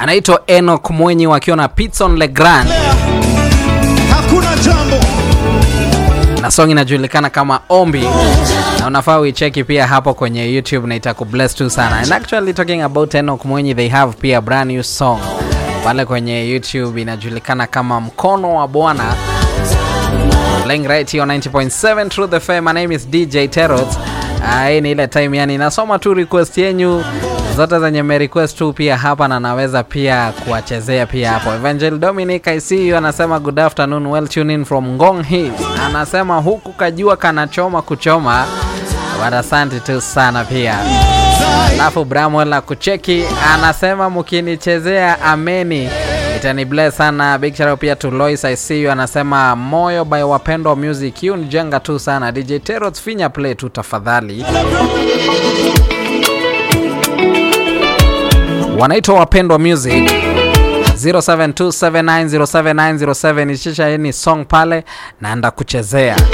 anaitwa Enoch Mwenyi wakiwa na Pitson Legrand hakuna jambo na song inajulikana kama Ombi, na unafaa uicheki pia hapo kwenye YouTube na itakubless tu sana. And actually talking about Enoch Mwenyi, they have pia brand new song pale kwenye YouTube inajulikana kama Mkono wa Bwana playing right here on 90.7 Truth FM. My name is DJ Terrot. Ah, hii ni ile time yani nasoma tu request yenyu zote zenye me request tu pia hapa na naweza pia kuwachezea pia hapo. Evangel Dominic I see you anasema good afternoon well tuned in from Ngong Hills. Anasema huku kajua kanachoma kuchoma. But asante tu sana pia. Alafu Bramwell na kucheki anasema mkinichezea ameni itani bless sana. Big shout out pia to Lois I see you anasema moyo by wapendwa music hiyo ni jenga tu sana. DJ Terrot finya play tu tafadhali. Wanaitwa wapendwa music 0727907907 ishisha ni song pale naenda kuchezea